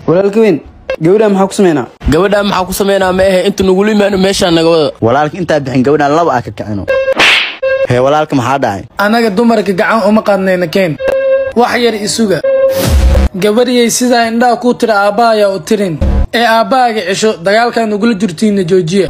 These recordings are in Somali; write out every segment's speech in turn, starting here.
walaalka weyn gabadha maxaa ku sameynaa gabadhaa maxaa ku sameynaa ma ahe inta nagula imaano meeshaa naga wada walaalka intaa bixin gabadhaan laba aa ka kicino hee walaalka maxaa dhacay annaga dumarka gacan uma qaadnayna keen wax yar isuga gabadhiyay sidaa indhaha kuu tira aabbaha ayaa u tirin ee aabbahaaga cesho dagaalkaan ugula jirtiinna joojiya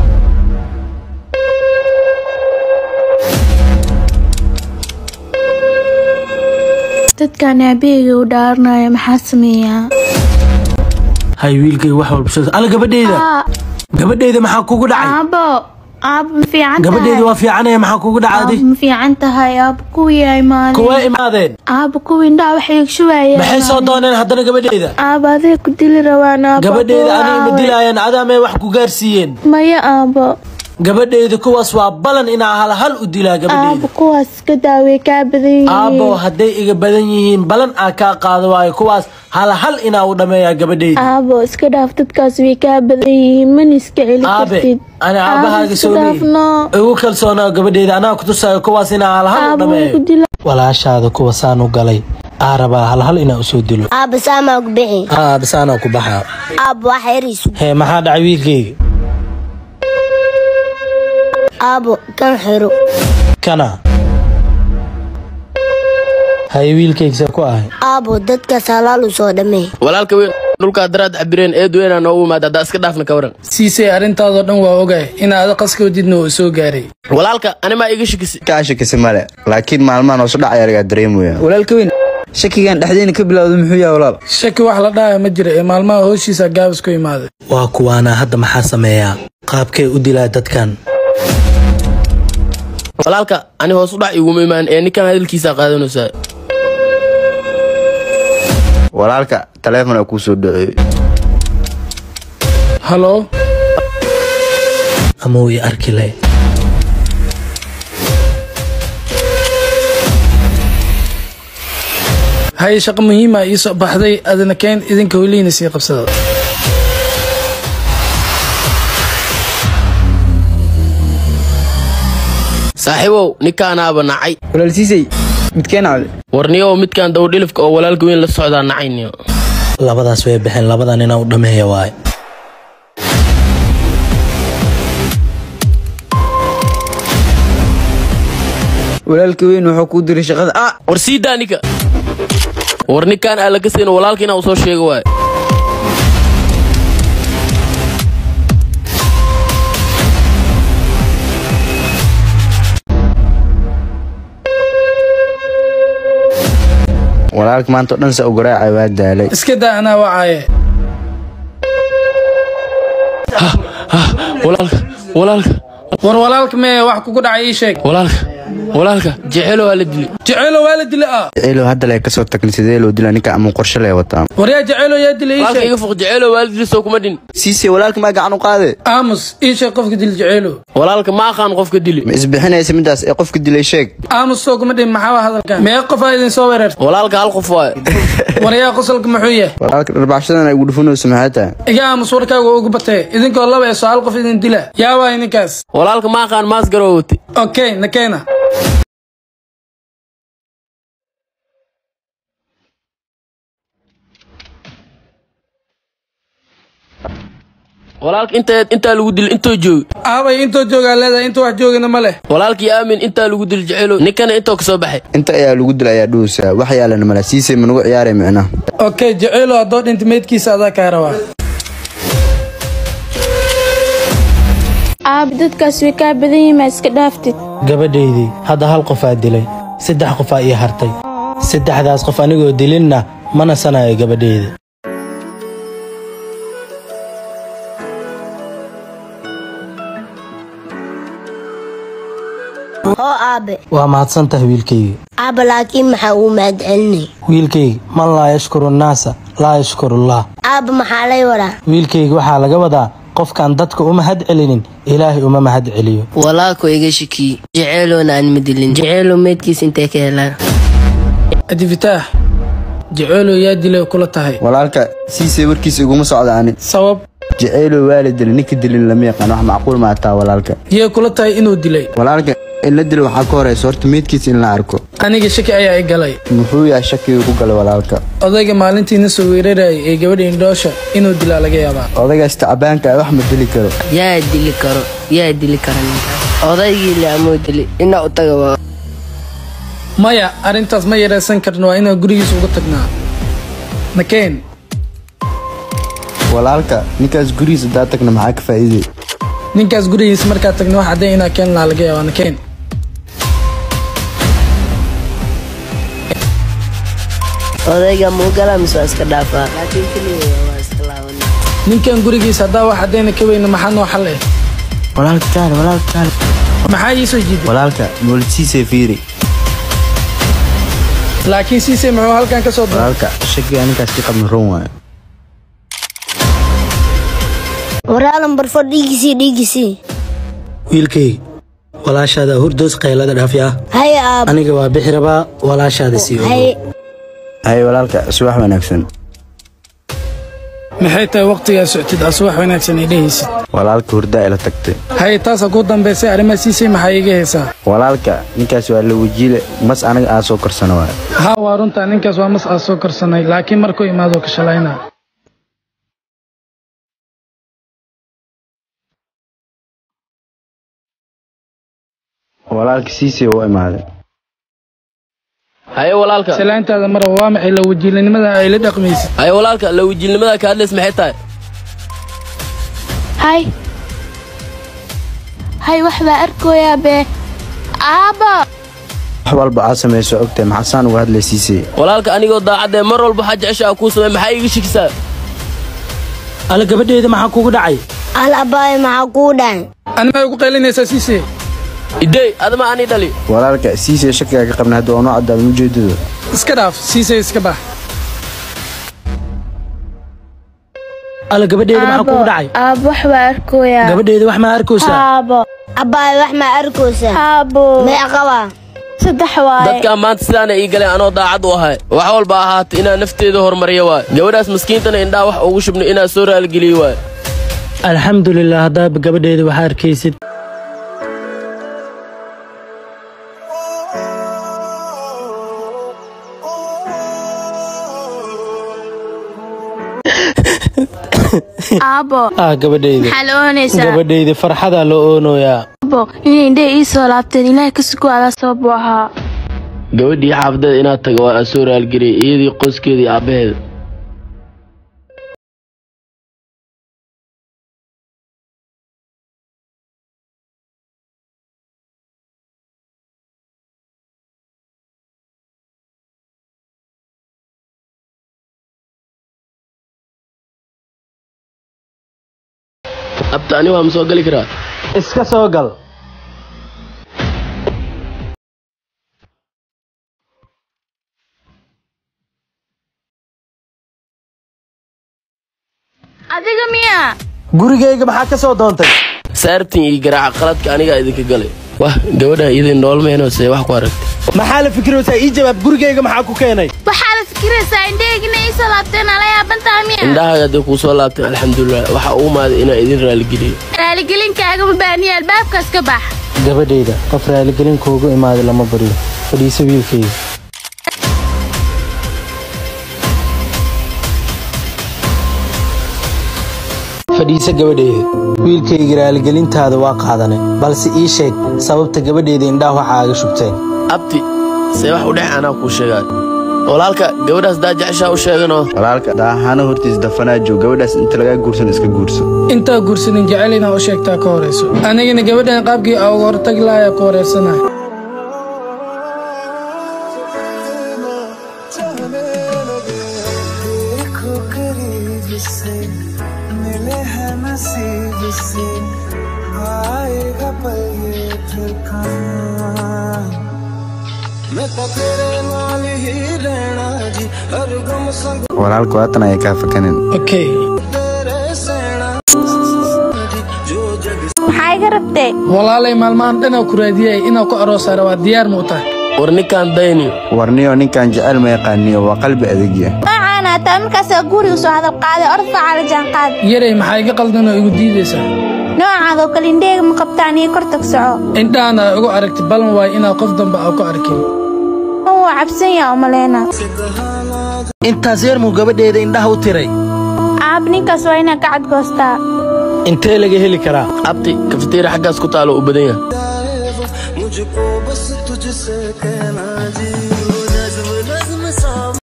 dadkan aabaheyga u dhaaranaya maxaa sameeyaa hay wiilkay wax walba sheeg alla gabadheyda gabadheyda maxaa kugu dhacay aabo aabo ma fiican gabadheyda waa fiicanaya maxaa kugu dhacay aabo ma fiican tahay aabo kuwii imaadeen kuwaa imaadeen aabo kuwii indhaha waxay shubayeen maxay soo dooneen haddana gabadheyda aabo aday ku dili rabaan aabo gabadheyda kuwa aniga ma aawe. dilaayaan adaamay wax ku gaarsiiyeen maya aabo gabadheyda kuwaas waa balan inaa hal hal u dilaa aabo gabadheyda kuwaas iska daaway kaa badan yihiin aabo hadday iga badan yihiin balan aa kaa qaado waayo kuwaas hal hal inaa u dhammeeyaa gabadheyda aabo iska dhaaf dadkaas way kaa badan yihiin mana iska celi aabe kartid ani Aabo, aabahaaga iska soo dhaafno igu kalsoonaa gabadheyda anaa kutusaayo kuwaas inaa hal hal u aabo way ku dhammeeyo dila walaashaada kuwa saan u galay aa rabaa hal hal inaa usoo dilo aabba saamaa ku bixi aa bisaanaa ku baxaa aabba wax yariisu hee maxaa dhacay wiilkayga aabbo kan xiro kana haye wiilkaygsa ku ahay aabbo dadkaas halaal u soo dhammee walaalka weyn dhulkaa daraad cabireen eed weynaa noogu imaada haddaa iska dhaafna ka waran siisay arrintaadoo dhan waa ogahay inaad qaska wadidna oo soo gaaray walaalka animaa iga shakisi kaa shakisi male laakiin maalmahan hoosu dhacaya lagaa dareemaya walaalka weyn shakigan dhexdeena ka bilowda muxuu yahay walaal shaki wax la dhahaya ma jira ee maalmaha hooshiisa gaabis ku imaaday waa kuwaana hadda maxaa sameeyaa qaabkee u dilaa dadkan walaalka ani hoos u dhac iguma imaan ee ninkan hadalkiisaa qaadanaysaa walaalka taleefon aa kuu soo dhaceeyey halo ama uu i arki leh haye shaqo muhiima ii soo baxday adina keen idinka holiina sii qabsada saaxiibow ninkaanaaba nacay walaal siisay midkeen cawde warniyow midkan dawdhilifka oo walaalka weyn la socdaa nacayniyo labadaas way baxeen labadan inaa u dhammeeya waaye walaalka weyn wuxuu kuu diray shaqada ah war sii daa ninka war ninkaan aa laga sayno walaalka inaa u soo sheego waayo walaalka maanta oo dhan saa u garaacay waa daalay iska daa anaa wacaaye walaalka walaalka war walaalka mee wax kugu dhacay ii sheeg walaalka walaalka jeceelo waa la dilay jeceelo waa la dila ah jaceylo hadda lee kasoo tagni sidee loo dilaa ninka ama qorshe lee wataa war yaa jeceelo yaa dila ii walaalka sheeg iga foq jeceelo waa la dilay soo kuma dhin siise walaalka maa gacan u qaade aamus ii sheeg qofka dil jeceelo walaalka ma aqaan qofka dili ma isbixinaysa midaas ee qofka dilay sheeg aamus soo kuma dhin maxaa waa hadalkan mee qofaa idin soo weerarta walaalka hal qof waayo war yaa qosolka muxuu yahay walaalka dharbaaxshadan ay ugu dhufanayso maxay tahay iga aamus warkaaga waa ugu batee idinkoo laba ee soo hal qof idin dila yaa waay ninkaas walaalka ma aqaan maas garoo wate okay nakeena walaalka inta intaa lagu dilay intoo joogi aabay intoo joogaa leedahay inta wax joogina ma leh walaalkii aamin intaa lagu dilay jeceelo ninkana intoo ka soo baxay inta ayaa lagu dilay ayaa dhuusaa wax yaalana mala siise ma nagu ciyaaray micnaha okay jeceelo haddoo dhinta meydkiisa adaa kaa rabaa aabo dadkaas way kaa badan yihiin maa iska dhaaftid gabadhaydii hadda hal qofaa dilay saddex qofaa ii hartay saddexdaas qof anigoo dilinna ma nasanayo gabadhayda hoo aabe waa mahadsantahay wiilkayga aabba laakiin maxaa uu mahadcelinay wiilkayga man laa yashkuru nnaasa laa yashkurullah aabba maxaa lay wadaa wiilkayga waxaa laga wadaa qofkaan dadka u mahad celinin ilaahay uma mahad celiyo walaalku iga shakiyey jeceeloona aan madilin jeceelo meydkiis intay ka helaan adifitaax jeceelo yaa dilay kula tahay walaalka siise warkiisa iguma socda ani sabab jaceylo waa la dilay ninka dilin lama yaqaan wax macquul ma ataa walaalka yee kula tahay inuu dilay walaalka in la dilo waxaa ka horeysa horta meydkiisa in la arko aniga shaki ayaa i galay muxuu yahay shakiga ku galay walaalka odayga maalintiina soo weerarayay ee gabadha indhoosha inuu dilaa laga yaabaa odaygaas tacabaanka ah wax ma dili karo yaa dili karo yaa dili kara ninkaas odaygii laamoo dili ina u taga waa maya arrintaas ma yaraysan karno waa inaan gurigiisa uga tagnaa nakeen walaalka ninkaas gurigiisa hadaa tagna maxaa ka faa'iiday ninkaas gurigiisa markaa tagna wax haddee inaa keen lahaa laga yaabaa nakeen odayga muugala mise waa iska dhaafaa laakiin keliya waa iska laabana ninkan gurigiisa haddaa wax haddayna ka weyna maxaa noo xal eh walaalka taal walaalka taal maxaa ii soo jiiday walaalka moolidsiisay fiiri laakiin siisay muxuu halkan ka soo daray walaalka shakiga ninkaas ka qabna ron waayo waraalan barfo dhiigisii dhiigisii wiilkayga walaashaada hurdoos qaylada dhaafi ah hay aab aniga waa bixi rabaa walaashaada sii ogo hay hay walaalka subax wanaagsan maxay tahay waqtigaa soctid asu wax wanaagsan ay dhehaysid walaalka hurdaa ila tagtay hay taasa ku dambaysay arrimaha siisay maxaa iiga haysaa walaalka ninkaas waa la wajiile mas anaga aan soo korsano waayo haa waa runtaa ninkaas waa mas aad soo karsanay laakiin markuu imaado ka shalaynaa walaalka siisay u imaaday haye walaalka salaantaada mara waa maxay la wajiilanimada ay la dhaqmaysid haye walaalka la wajiilnimada ka hadlays maxay tahay hay hay wax baa arkooyaa bee aaba wax walba aad samayso ogtahay maxasaan uga hadlay siisay walaalka anigoo daacadee mar walba waxaa jecesha kuu samey maxaa iiga shikisaa alla gabadheeda maxaa kugu dhacay al abaay maxaa kuu dhahay animaa ugu qaylinaysaa siisay idey adama ani dhali walaalka siisay shakiga ka qabna hadda waa noo cadaadan ujeedadu iska dhaaf siisay iska bax alla gabadheeda maxaa kugu dhacay aabo wax baa arkooyaa gabadheeda wax ma arkaysaa aabo abaay wax ma arkaysa aabo mee qabaa saddex waaye dadkaa maanta sidaana ii galeen anoo daacad u ahay wax walba ahaata inaa nafteeda horumariya waay gabadhaas maskiintana indhaha wax ugu shubno inaa soo raaligeliyo waay alxamdulilah haddaaba gabadheeda waxaa arkaysid aabo ah gabadheyda maxaa la oonaysaa gabadheyda farxadaa loo oonoyaa aabo inay indhaha ii soo laabteen ilaahay ka sugo adaa sabab u ahaa gabadhii xaafadeeda inaad taga waa soo raalgeliyay iyadii qoyskeedii aabbaheeda abta ani waa ma soo gali karaa iska soo gal adiga miyaa gurigayga maxaa ka soo doontay saartin iyo garaaca qaladka anigaa idinka galay wah gabadha idin noolmeenoo see wax ku aragtay maxaa la fikiraysaa ii jawaab gurigayga maxaa ku keenay waxaa la fikiraysaa indhahayga inay ii soo laabteen ala yaabantaha miya indhahaaga hadday kuu soo laabteen alxamdulilah waxa uu maaday inaa idin raaligeliyo raaligelinkaaga ma baaniya albaabkaas ka bax gabadheyda qof raaligelin kuugu imaaday lama baryo fadhiiso wiilkayga fadhiiso gabadheyda wiilkayga raaligelintaada waa qaadanay balse ii sheeg sababta gabadheyda indhaha waxa aaga shubteen abti see wax u dhex anaa kuu sheegaan walaalka gabadhaas daa jeceshaa u sheeganoo walaalka daahana hortiis dafanaa joog gabadhaas inta lagaa guursan iska guurso intaa guursanin jecel inaa u sheegtaa ka horayso anigana gabadhan qaabkii aa uga hortagi lahaa ku wareersanahay walaalka waatan ayay kaa fakanin okay maxaa iga rabtee walaalay maalmahan dhanaa ku raadiyay inaa ku aroosaara waa diyaar ma u tahay war ninkaan dayniyo warniyo ninkan jecel ma yaqaaniyo waa qalbi adegya macaana taa markaasaa guriga soo hadal qaaday orod facaa la jaan qaad yaray maxaa iga qaldan oo igu diidaysaa noocaadoo kale indheega ma qabtaan iyo kor tag soco indhahana ay ugu aragti balan waayo inaa qof dambe aa ku arkin ma waa cabsan yaa umaleena intaas yar muu gabadheeda indhaha u tiray aab ninkaas waa inaa ka cadgoostaa intee laga heli karaa abti kafiteeri xaggaas ku taalo u badan yahay